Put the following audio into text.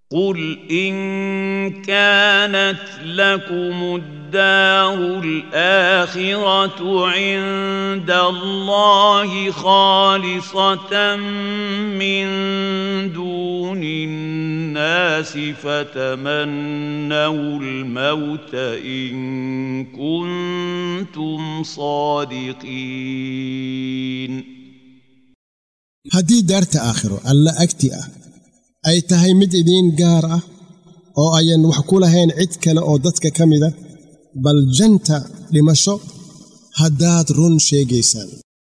قل إن كانت لكم الدار الآخرة عند الله خالصة من دون الناس فتمنوا الموت إن كنتم صادقين haddii daarta aakhiro alla agti ah ay tahay mid idiin gaar ah oo ayan wax ku lahayn cid kale oo dadka ka mida bal janta dhimasho haddaad run sheegaysaan